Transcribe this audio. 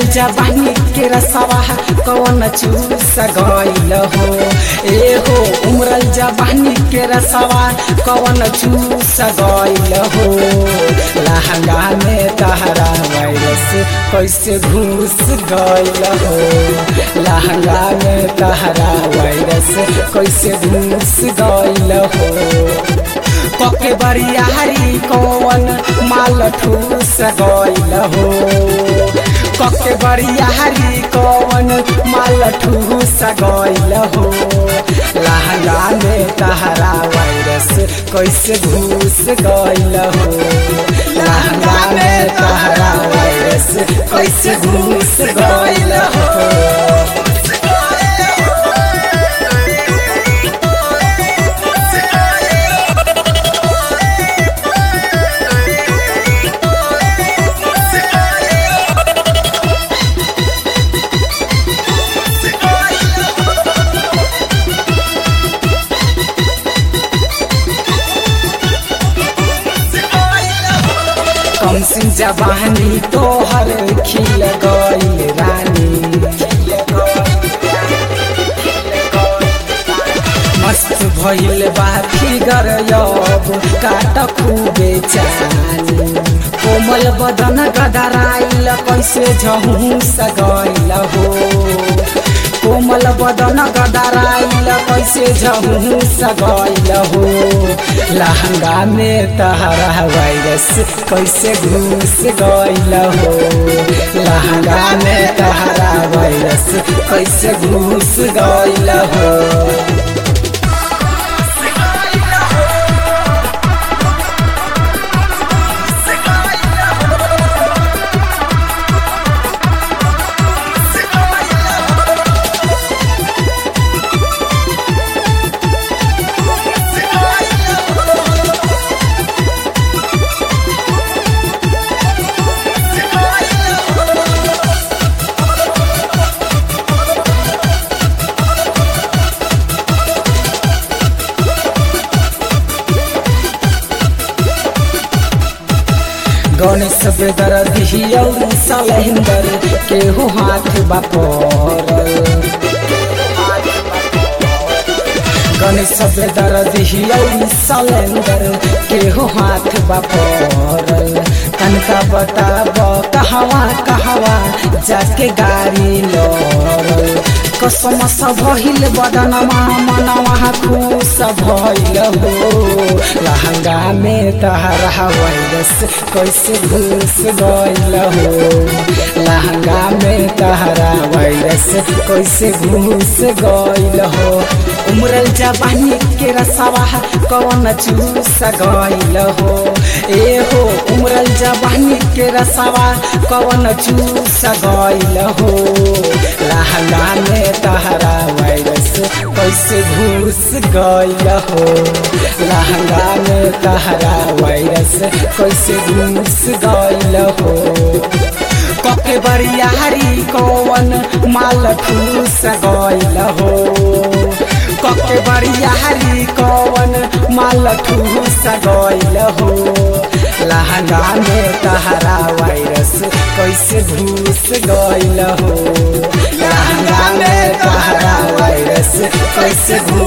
जबानी के रसवा कौन चूस गइल हो ए हो उमरल जबानी के रसवा कौन चूस गइल हो लहंगा में तहरा वायरस कैसे घुस गइल हो लहंगा में तहरा वायरस कैसे घुस गइल हो कके बरियारी कौन माल ठूस गइल हो कके बरियारी कौन माल ठूस गइल हो लहंगा में तहरा वायरस कैसे घुस गइल हो लहंगा में तहरा वायरस कैसे घुस गइल हो कम सिंह जवानी तोहर खिल गइल रानी मस्त भइल बा फिगर अब काट खूबे चानी कोमल बदन गदराइल कैसे झहुस गइल हो कोमल बदन गदराइल कैसे झहुस गइल हो लहंगा में तहरा वायरस कैसे घुस गइल हो लहंगा में तहरा वायरस कैसे घुस गइल हो गणेश बेदर दिहियौ सलेंदर केहू हाथ बापर गणेश बेदर दिहियौ सलेंदर केहू हाथ बापर तनका बताब कहवा कहवा जाके गाड़ी लड़ल कसम भइल बदनमा मनवा खुश भइल हो लहंगा में तहरा वायरस कैसे घुस गइल हो लहंगा में तहरा वायरस कैसे घुस गइल हो उमरल जवानी के रसवा कौन चूस गइल हो ए हो उमरल जवानी के रसवा कौन चूस गइल हो लहंगा में तहरा वायरस कैसे घुस गइल हो लहंगा में तहरा वायरस कैसे घुस गइल हो कके बरियारी कौन माल ठूस गइल हो कके बरियारी कौन माल ठूस गइल हो लहंगा में तहरा वायरस कैसे घुस गइल हो लहंगा में तहरा वायरस कैसे घुस